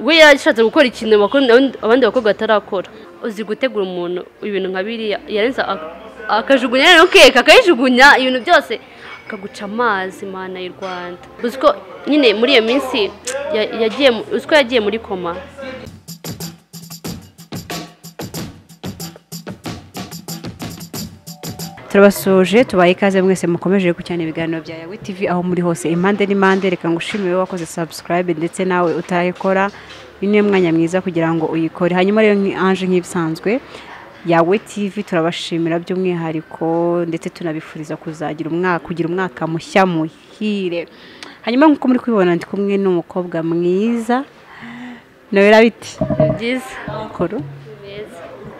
we yashatse gukora ikintu abandi bakobwa batarakora uzi gutegura umuntu ibintu nka biriya yarenza akajugunya rero keke akayijugunya ibintu byose akaguca amazi mana y'u rwanda uzi ko nyine muri iyo minsi yagiye uzi ko yagiye muri koma turabasuje tubaye ikaze mwese mukomeje gucyana ibiganiro bya yawe tv aho muri hose impande n'impande reka ngushimire wakoze subscribe ndetse nawe utayikora uyu ni mwanya mwiza kugira ngo uyikore hanyuma rero anje nk'ibisanzwe yawe tv turabashimira by'umwihariko ndetse tunabifuriza kuzagira umwaka kugira umwaka mushya muhire hanyuma nk'uko muri kubibona ndi kumwe n'umukobwa mwiza nawe rabiti byiza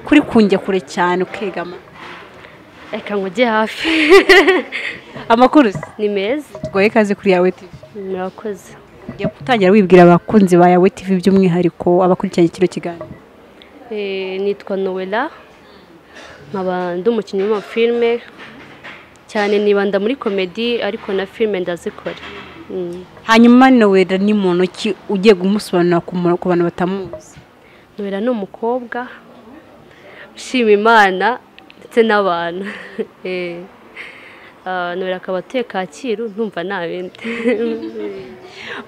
kuri kunjya kure cyane ukegama reka ngo ujye hafi amakuru se ni meza twaye ikaze kuri yawe tv murakoze ujya gutangira wibwira abakunzi ba yawe tv by'umwihariko abakurikiranye kino kiganiro Eh, nitwa nowela nkaba ndi umukinnyi w'amafilime cyane nibanda muri komedi ariko na filime ndazikora Mm. hanyuma nowera ni muntu ki ugiye kumusobanurira ku mu- ku bantu batamuzi nowela ni umukobwa ushima imana ndetse n'abantu Eh, ah, nowela akaba atuye kacyiru ntumva nta bindi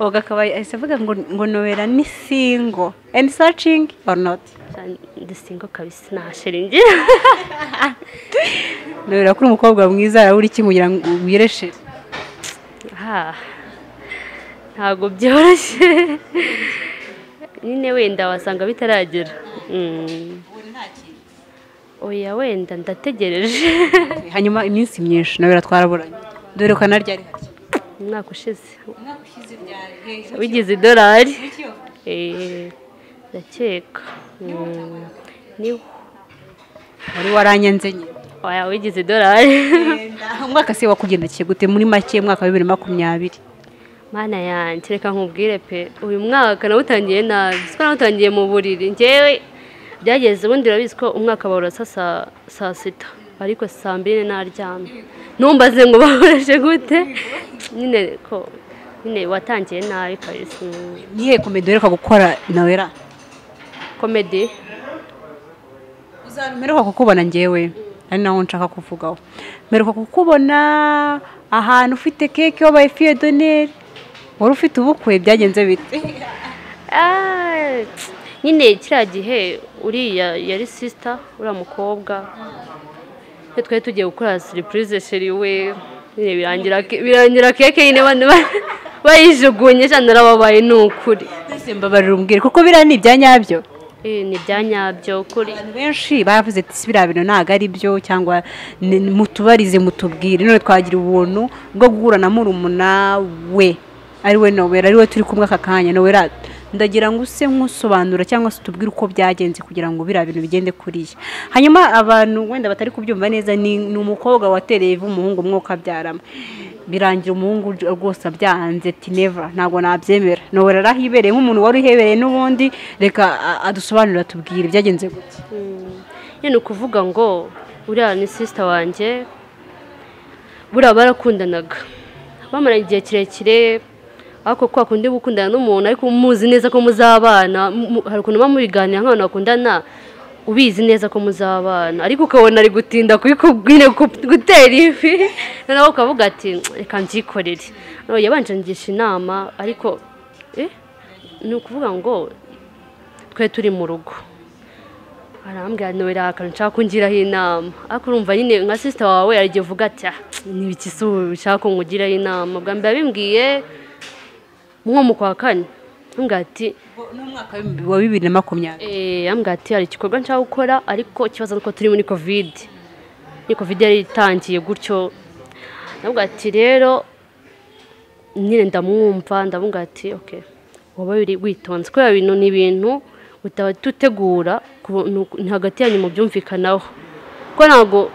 oga akaba ahise avuga ngo ngo nowera ni singo and searching or not ndisingo kabisa nta shiringi nowera kuri umukobwa mwiza urabura iki kugira ngo wireshere Ha, ntabwo byoroshye nyine wenda wasanga bitaragera Mm. oya wenda ndategereje hanyuma iminsi myinshi nowera twaraburanye dore ko naryari hake umwaka ushize wigize idolari Eh, ndakeka Mm. niho wari waranyanze nyine oya wigize idolari umwaka se wakugendekiye gute muri make umwaka wa bibiri na makumyabiri mana yanjye reka nkubwire pe uyu mwaka nawutangiye nabi siko nawutangiye mu buriri ngewe byageze ubundi urabizi ko umwaka bawurasa saa- saa sita ariko saa mbiri naryamye ntumbaze ngo bahoreje gute nyine ko nyine watangiye nabi kabisa nihe komedi uheruka gukora nawera komedi mperuka kukubona ngewe ari naho nshaka kuvugaho mperuka kukubona ahantu ufite keke wabaye fiye doneri wari ufite ubukwe byagenze bite Ah, nyine kiriya gihe uriya yari sisita uriya mukobwa iyo twari tugiye gukora siripurize sheri we nyine birangira ke- birangira keke nyine bane ba- bayijugunye cyane narababaye ni ukuri mbese mbabarira umbwire kuko biriya ni ibya nyabyo Eh, ni ibya nyabyo kuri abantu benshi bavuze ati "Si biriya bintu ntabwo ari byo cyangwa ni- mutubarize mutubwire none twagira ubuntu bwo guhura na murumuna we ari we nowera ari we turi kumwe aka kanya nowera ndagira ngo use nk'usobanura cyangwa se utubwire uko byagenze kugira ngo biriya bintu bigende kuriya hanyuma abantu wenda batari kubyumva neza ni ni umukobwa watereye ivu umuhungu umwe ukabyaramo birangira umuhungu j- rwose abyahanze ati neva ntabwo nabyemera nowera arahibereye nk'umuntu wari uhebereye n'ubundi reka a- adusobanurire atubwire byagenze gute nyine ni ukuvuga ngo uriya ni sisita wanjye buriya barakundanaga bamaranye igihe kirekire ariko kwa kundi gukundana n'umuntu ariko muzi neza ko muzabana mu- hari ukuntu muba mubiganira nk'abantu bakundana ubizi neza ko muzabana ariko ukabona ari gutinda kubikubwira gutera ivi noneho ukavuga ati reka mbyikorere Noneho yabanje angisha inama ariko eh, ni ukuvuga ngo twe turi mu rugo arambwira nowera akantu nshaka kungiraho inama ariko urumva nyine nka sisita wawe arigiye uvuga ati "Ah, ni iki se ubu bishaka ko nkugiraho inama bwa mbere yabimbwiye nko mu kwa kane ambwira ati n'umwaka wa bibiri na makumyabiri "Eh, ambwira ati hari igikorwa nshaka gukora ariko ikibazo ni uko turi muri kovide ni kovide yari itangiye gutyo nabwo ati rero nyine ndamwumva ndamubwira ati ok waba wiri- witonze kubera bintu ni ibintu utahita utegura ku buntu- ni hagati yanyu mubyumvikanaho kuko ntabwo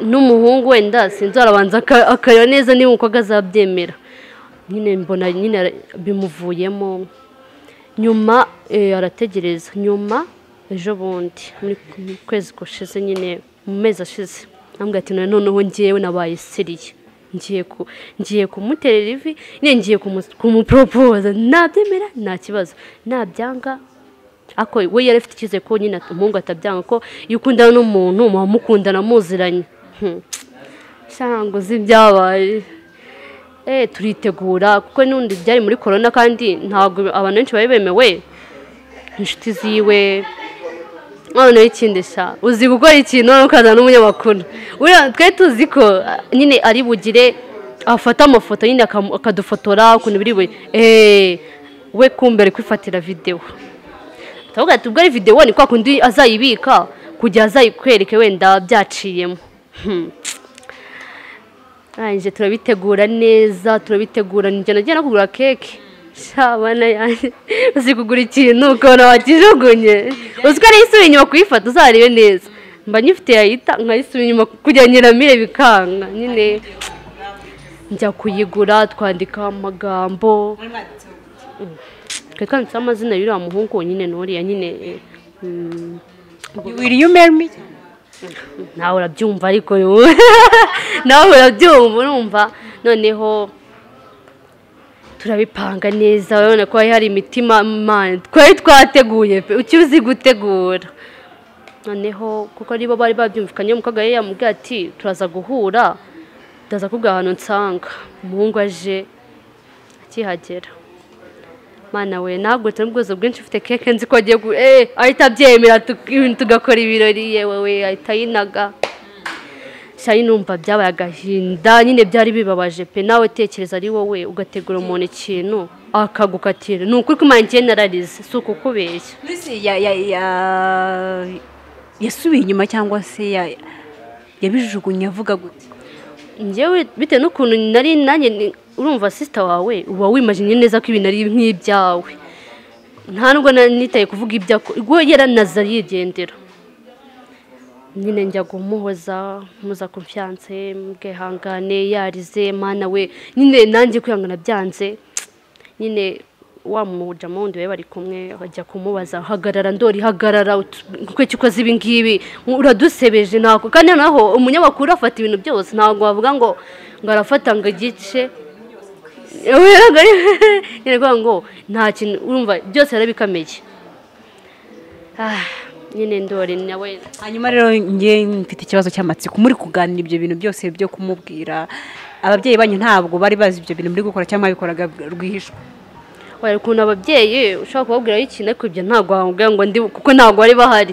n'umuhungu wenda sinzi arabanza aka- akareba neza niba umukobwa azabyemera nyine mbona nyine ara- bimuvuyemo nyuma eh, arategereza nyuma ejo bundi muri mu kwezi gushize nyine mu mezi ashize ntabwo ati "None noneho ngewe nabaye siriye ngiye ku ngiye kumuterera ivi ne ngiye kumu- kumuporopoza nabyemera nta kibazo nabyanga ako we yari afite icyizere ko nyine at- umuhungu atabyanga ko iyo ukundana n'umuntu muba mukundana muziranye Hmm. cyangwa uzi ibyabaye eh turitegura kuko n'undi byari muri corona kandi ntabwo abantu benshi bari bemewe inshuti ziwe noneho ikindi sha uzi gukora ikintu noneho ukazana n'umunyamakuru buriya twe tuzi ko ah, nyine ari bugire afata amafoto nyine akam- akadufotora ukuntu biri buri eee we kumbe ari kwifatira videwo turavuga ati ubwo ari videwo ni kwa kundi azayibika kugira azayikwereke wenda byaciyemo Hmm. arangije turabitegura neza turabitegura njya nagiye no kugura keke shabana yanjye uzi kugura ikintu ukabona wakijugunye uzi ko ariyo isubira inyuma kuyifata uzarebe neza mba nyifite yayita nkayisubira inyuma kugira ngo nyiramire bikanga nyine njya kuyigura twandika amagambo twari twanditseho amazina y'uriya muhungu nyine n'uriya nyine mm, will you marry me nawe urabyumva ariko wowe nawe urabyumva urumva noneho turabipanga neza urabona ko hari hari imitima mani twari twateguye pe uki uzi gutegura noneho kuko aribo bari babyumvikanye umukobwa yari yamubwiye ati turaza guhura ndaza kubwira ahantu nsanga umuhungu aje akihagera mana we ntabwo turi mu bwuzu bwinshi ufite keke nzi ko agiye gu eh ahita abyemera tu- tugakora ibirori yewe we ahita yinaga shayi numva byabaye agahinda nyine byari bibabaje pe nawe tekereza ari wowe ugategura umuntu ikintu akagukatira ni ukuri kumara ngiye nararize si ukukubeshya Lucy ya- ya- ya- yasubiye inyuma cyangwa se ya- yabijugunye avuga gutya njyewe bitewe n'ukuntu nari nanjye ni- urumva sisita wawe uba wimajinye neza ko ibintu ari nk'ibyawe nta nubwo nari nitaye kuvuga ibyo ubwo yaranaza yigendera nyine njya kumuhoza muza confiance mbwihangane yarize mana we nyine nanjye kwihangana byanze nyine wa mujama wundi bari bari kumwe bajya kumubaza hagarara ndori hagarara utu- kuki ukoze ibi ngibi uradusebeje ntabwo kandi noneho umunyamakuru afata ibintu byose ntabwo wavuga ngo ngo arafata ngo igice Ubwo rero- nyine kuvuga ngo nta kintu urumva byose yarabikameye Ah, nyine ndori nawe hanyuma rero njye mfite ikibazo cy'amatsiko muri kuganira ibyo bintu byose byo kumubwira ababyeyi banyu ntabwo bari bazi ibyo bintu muri gukora cyangwa babikoraga rwihishwa wari ukuntu ababyeyi ushobora kubabwiraho ikintu ariko ibyo ntabwo wababwira ngo ndi kuko ntabwo bari bahari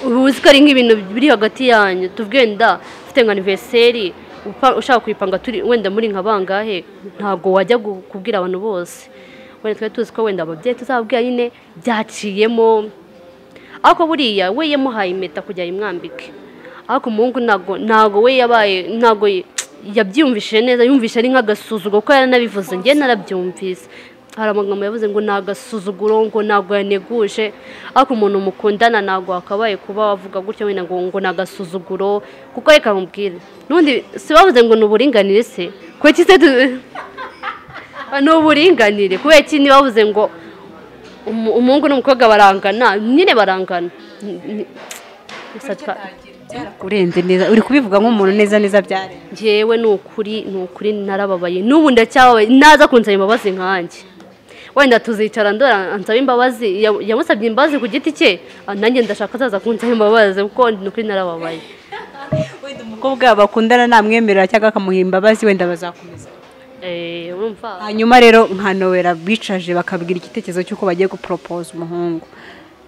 ubu uzi ko ari nk'ibintu biri hagati yanyu tuvuge wenda ufite nka anniversary upa- ushaka kuyipanga turi wenda muri nka bangahe ntabwo wajya gu- kubwira abantu bose wenda twari tuzi ko wenda ababyeyi tuzababwira nyine byaciyemo ariko buriya we yamuhaye impeta kugira yimwambike ariko umuhungu ntabwo ntabwo we yabaye ntabwo ye- yabyiyumvishije neza yumvise ari nk'agasuzuguro kuko yaranabivuze njye narabyumvise hari amagambo yavuze ngo ni agasuzuguro ngo ntabwo yaneguje ariko umuntu mukundana ntabwo wakabaye kuba wavuga gutyo wenda ngo ngo ni agasuzuguro kuko reka mubwire n'ubundi si bavuze ngo ni uburinganire se kuko iki se tu- ni uburinganire kubera iki ntibavuze ngo umu- umuhungu n'umukobwa barangana nyine barangana Ni- ni- gusa twa- urenze neza uri kubivuga nk'umuntu neza neza byarenze njyewe ni ukuri ni ukuri narababaye n'ubu ndacyababaye naza kunsaba imbabazi nkanjye wenda tuzicara ndora ansaba imbabazi ya- yamusabye imbabazi ku giti cye ah, nanjye ndashaka azaza kunsaba imbabazi kuko ni ukuri narababaye wenda umukobwa bakundana namwemerera cyangwa akamuha imbabazi wenda bazakomeza Eh, urumva hanyuma rero nka nowera bicaje bakabwira igitekerezo cy'uko bagiye guporopoza umuhungu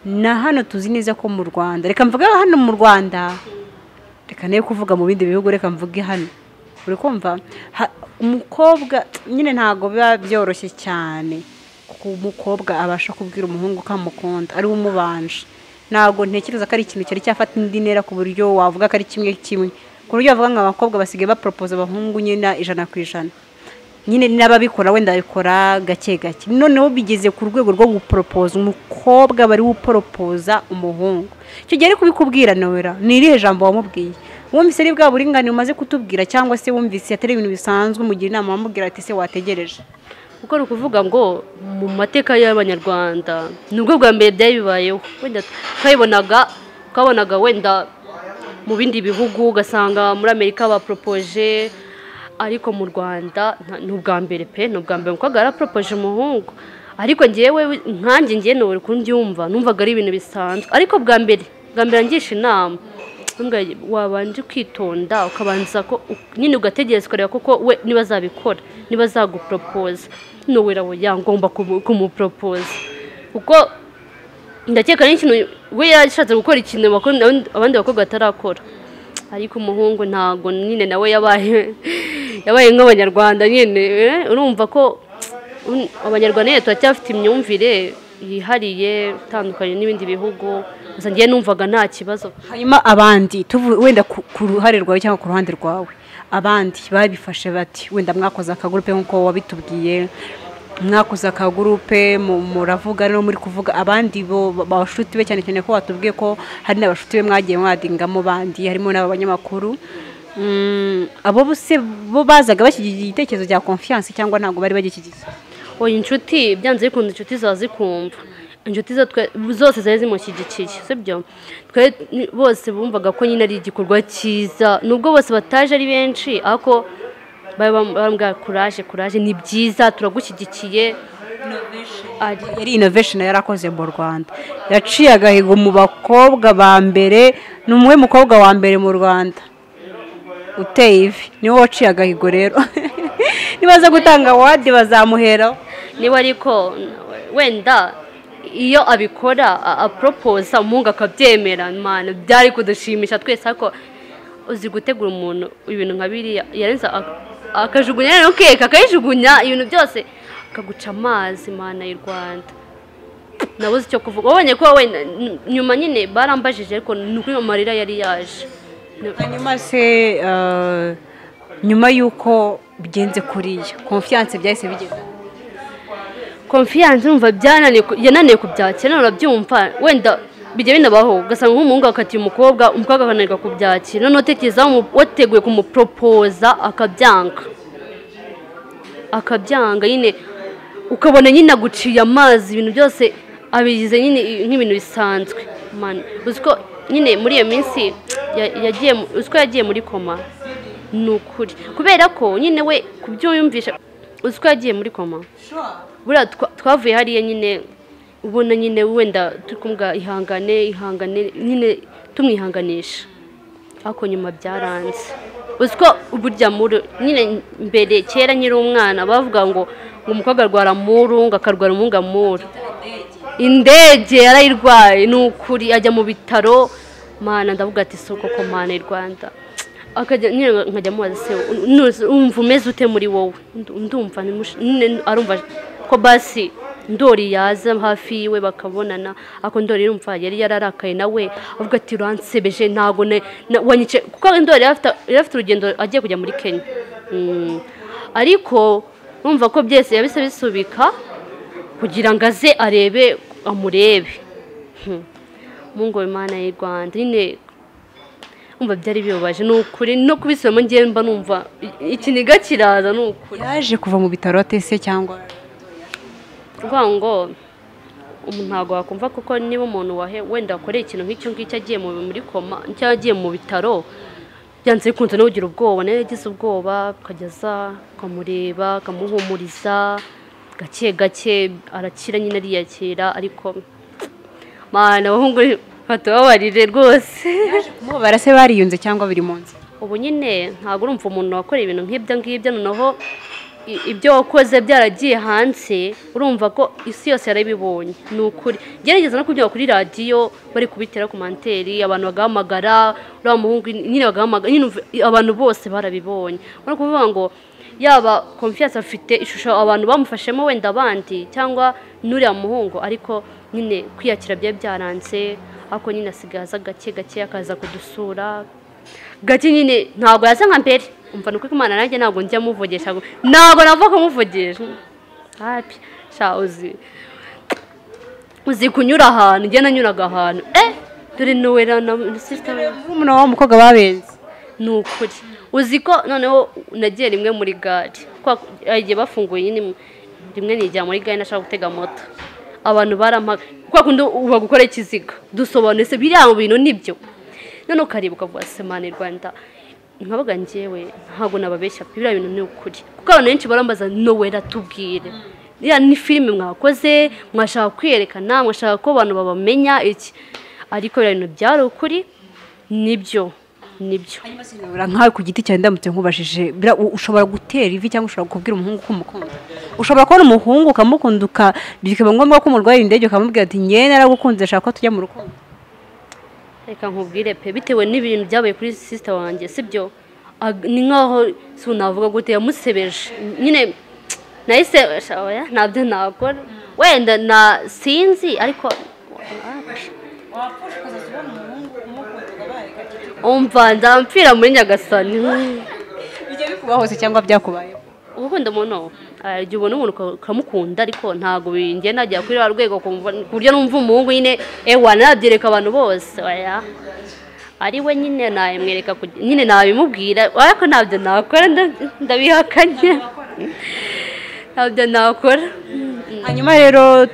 na hano tuzi neza ko mu rwanda reka mvuge hano mu rwanda reka nayo kuvuga mu bindi bihugu reka mvuge hano uri kumva Ha- umukobwa nyine ntabwo biba byoroshye cyane kuko umukobwa abasha kubwira umuhungu ko amukunda ari we umubanje ntabwo ntekereza ko ari ikintu cyari cyafata indi ntera ku buryo wavuga ko ari kimwe kimwe ku buryo wavuga ngo abakobwa basigaye baporopoza abahungu nyine ijana ku ijana nyine n'ababikora wenda babikora gake gake noneho bigeze ku rwego rwo guporopoza umukobwa bari guporopoza umuhungu icyo gihe ari kubikubwira nowera ni irihe jambo wamubwiye wumvise ari bwa buringanire umaze kutubwira cyangwa se wumvise atari ibintu bisanzwe umugira inama wamubwira ati se wategereje kuko ni ukuvuga ngo mu mateka y'abanyarwanda nibwo bwa mbere byari bibayeho wenda twayibonaga twabonaga wenda mu bindi bihugu ugasanga muri amerika baporopoje ariko mu rwanda nta- ni ubwa mbere pe ni ubwa mbere umukobwa yaraporopoje umuhungu ariko ngewe nkanjye ngewe ni uri kumbyumva numvaga ari ibintu bisanzwe ariko bwa mbere bwa mbere ngisha inama Ntumwa- wabanje ukitonda ukabanza ko u- nyine ugategereza ukareba koko we niba azabikora niba azaguporopoza nowera we yangomba kumu- kumuporopoza kuko ndakeka n'ikintu we yashatse gukora ikintu abakobwa- abandi bakobwa batarakora ariko umuhungu ntabwo nyine nawe yabaye yabaye nk'abanyarwanda nyine eh, urumva ko un- abanyarwanda nyine turacyafite imyumvire yihariye itandukanye n'ibindi bihugu gusa ngewe numvaga nta kibazo hanyuma abandi tuvu- wenda ku ku ruhare rwawe cyangwa ku ruhande rwawe abandi babifashe bati wenda mwakoze akagurupe nk'uko wabitubwiye mwakoze akagurupe mu- muravuga no muri kuvuga abandi bo bashuti be cyane cyane ko watubwiye ko hari n'abashuti be mwagiye mwadingamo bandi harimo n'abanyamakuru Mm, abo bose bo bazaga bashyigikiye igitekerezo cya confiance cyangwa ntabwo bari bagishyigikiye oya inshuti byanze bikunda inshuti ziba zikumva inshuti zo twe- zose zari zimushyigikiye sibyo twe ni- bose bumvaga ko nyine ari igikorwa cyiza nubwo bose bataje ari benshi ariko bari bam- bambwira kuraje kuraje ni byiza turagushyigikiye Ari- yari innovation yari akoze mu rwanda yaciye agahigo mu bakobwa ba mbere ni umwe mukobwa wa mbere mu rwanda uteye ivi niwe waciye agahigo rero nibaza gutanga wadi bazamuheraho niba ariko wenda iyo abikora a- aporopoza umuhungu akabyemera mana byari kudushimisha twese ariko uzi gutegura umuntu ibintu nka biriya yarenza ak- akajugunya rero keke akayijugunya ibintu byose akaguca amazi mana y'u rwanda nabuze icyo kuvuga wabonye ko wenda n- nyuma nyine barambajije ariko ni ukuri amarira yari yaje Ni- hanyuma se eh, nyuma y'uko bigenze kuriya konfiyanse byahise bigenda konfiyanse urumva byananiye ku- yananiye kubyakira none urabyumva wenda bijya binabaho ugasanga nk'umuhungu akatiye umukobwa umukobwa akananirwa kubyakira noneho utekereza umu- wateguye kumuporopoza akabyanga akabyanga nyine ukabona nyine aguciye amazi ibintu byose abigize nyine i- nk'ibintu bisanzwe Man, uzi ko nyine muri iyo minsi ya- yagiye mu- uzi ko yagiye muri koma ni ukuri kubera ko nyine we kubyumvisha uzi ko yagiye muri koma buriya twa- twavuye hariya nyine ubona nyine wenda turi kumubwira ihangane ihangane nyine tumwihanganisha ariko nyuma byaranze uzi ko burya muri nyine mbere kera nyiri umwana bavuga ngo ngo umukobwa arwara muru ngo akarwara umwungamuru indege yarayirwaye ni ukuri ajya mu bitaro mana ndavuga ati si koko mana i rwanda akajya nyine nkajya mubaza se "Nuzi- wumva umeze ute muri wowe Ndu- ndumva ni mush- nyine arumva ko basi ndori yaza hafi yiwe bakabonana ako ndori irumva yari yararakaye nawe avuga ati uransebeje ntago ne- na- wanyice kuko ndori yari afite- yari afite urugendo agiye kujya muri kenya Mm. ariko urumva ko byose yabise bisubika kugira ngo aze arebe amurebe Hmm. mungu imana y'u rwanda nyine umva byari bibabaje ni ukuri no kubisubiramo ngewe mba numva i- ikiniga kiraza ni ukuri yaje kuva mu bitaro atese cyangwa kuvuga ngo umuntu ntabwo wakumva kuko niba umuntu wahe wenda wakoreye ikintu nk'icyo ngicyo agiye mu muri koma cyangwa agiye mu bitaro byanze bikunze no kugira ubwoba nawe yagize ubwoba akajyaza akamureba akamuhumuriza gake gake arakira nyine ariyakira ariko mana abahungu batubabarire rwose kumubara se bariyunze cyangwa biri mu nzira ubu nyine ntabwo urumva umuntu wakoreye ibintu nk'ibyo ngibyo noneho i- ibyo wakoze byaragiye hanze urumva ko isi yose yarabibonye ni ukuri gerageza no kubyumva kuri radiyo bari kubitera ku manteri abantu bagahamagara uriya muhungu nyine bagahamagara nyine umva- abantu bose barabibonye urabona kuvuga ngo yaba konfiyanse afite ishusho abantu bamufashemo wenda abandi cyangwa n'uriya muhungu ariko nyine kwiyakira byari byaranze ariko nyine asigaye aza gake gake akaza kudusura gake nyine ntabwo yasa nka mbere umva nukuri kumana nanjye ntabwo njya muvugisha ngo ntabwo nava kumuvugisha hapi sha uzi uzi kunyura ahantu njye nanyuraga ahantu eh dore nowera na sisita we murumuna w'uwo mukobwa babenze ni ukuri uzi ko noneho nagiye rimwe muri gare Kwa- hari igihe bafunguye nyine mu- rimwe nijya muri gare nashaka gutega moto abantu barampaga kwa kundi uba gukora ikiziga dusobanuye se biriya bintu nibyo noneho ukareba ukavuga se mana i rwanda nkabaga njyewe ntabwo nababeshya pe biriya bintu ni ukuri kuko abantu benshi barambaza nowera tubwire iriya ni filime mwakoze mwashaka kwiyerekana mwashaka ko abantu babamenya iki ariko biriya bintu byari ukuri nibyo nibyo nkawe ku giti cyawe ndamutse nkubajije bira- u- ushobora gutera ivi cyangwa ushobora kubwira umuhungu ko umukunda ushobora kubona umuhungu ukamukunda uka- bikaba ngombwa ko umurwayi indege ukamubwira ati ngewe naragukunze shaka ko tujya mu rukundo reka nkubwire pe bitewe n'ibintu byabaye kuri sisita wanjye sibyo Ag- ni nkaho si unavuga gute yamusebeje nyine nahise sha, oya, ntabyo nakora wenda na sinzi ariko umva nzampfira muri nyagasani bijya bikuba hose cyangwa byakubayeho gukunda umuntu hari igihe ubona umuntu uka- ukamukunda ariko ntabwo bingenda najya kuri wa rwego kumva- ku buryo numva umuhungu nyine ewa nabyereka abantu bose oya ari we nyine nabimwereka ku- nyine nabimubwira ariko ntabyo nakora nda- ndabihakanye ntabyo nakora hanyuma rero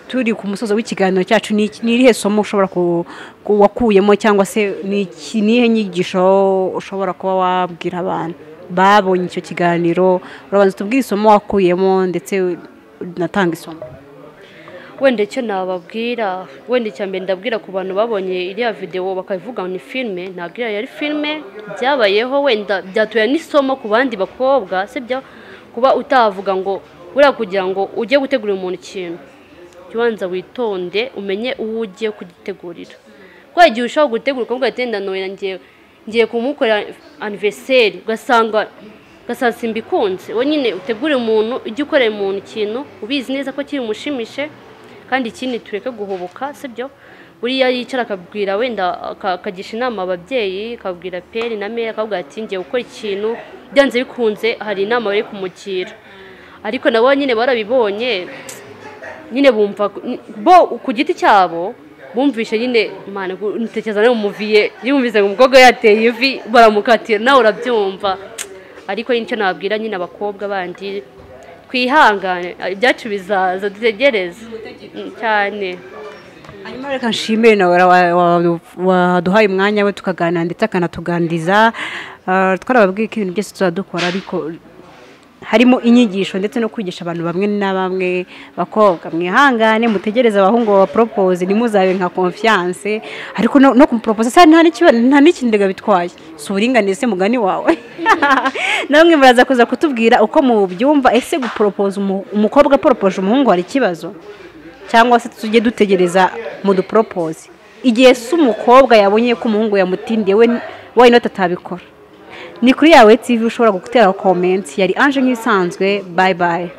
turi ku musozo w'ikiganiro cyacu ni iki- ni irihe somo ushobora ku- ku- wakuyemo cyangwa se ni iki- ni iyihe nyigisho ushobora kuba wabwira abantu babonye icyo kiganiro urabanza utubwire isomo wakuyemo ndetse unatanga isomo wenda icyo nababwira wenda icya mbere ndabwira ku bantu babonye iriya videwo bakabivuga ngo ni filime ntabwo iriya yari filime byabayeho wenda byatuye n'isomo ku bandi bakobwa sibyo kuba utavuga ngo buriya kugira ngo ujye gutegurira umuntu ikintu jya ubanza witonde umenye uwo ugiye kugitegurira kuko igihe ushobora gutegura ukabwira ati wenda ntoya ngiye ngiye kumukorera anniversaire ugasanga gasasimba ikunze wowe nyine utegure umuntu ujye ukorera umuntu ikintu ubizi neza ko kiri bumushimishe kandi ikindi tureke guhubuka sibyo buriya yicara akabwira wenda aka- akagisha inama ababyeyi akabwira peri na meya akabwira ati ngiye gukora ikintu byanze bikunze hari inama bari kumugira ariko nabo nyine barabibonye nyine bumva bo ku giti cyabo bumvishe nyine mwana ntekereza nawe umuviye yumvise ngo umukobwa we yateye ivi baramukatira nawe urabyumva ariko nicyo nababwira nyine abakobwa bandi twihangane ibyacu bizaza dutegereze Mm, cyane hanyuma reka nshimire nawe wa- wa- waduhaye umwanya we tukaganira ndetse akanatuganiriza Ah, twarababwiye ko ibintu byose tuzadukora ariko harimo inyigisho ndetse no kwigisha abantu bamwe na bamwe bakobwa mwihangane mutegereze abahungu babaporopoze ntimuzabe nka confiance ariko no no kumuporopoza se nta n'ikiba- nta n'ikindi bitwaye si uburinganire se mugani wawe namwe muraza kuza kutubwira uko mubyumva ese guporopoza umu- umukobwa aporopoje umuhungu hari ikibazo cyangwa se tujye dutegereza muduporopoze igihe se umukobwa yabonye ko umuhungu yamutindiye we wayinota atabikora ni kuri yawe tv ushobora gutera komenti yari anje nk'ibisanzwe bayi bayi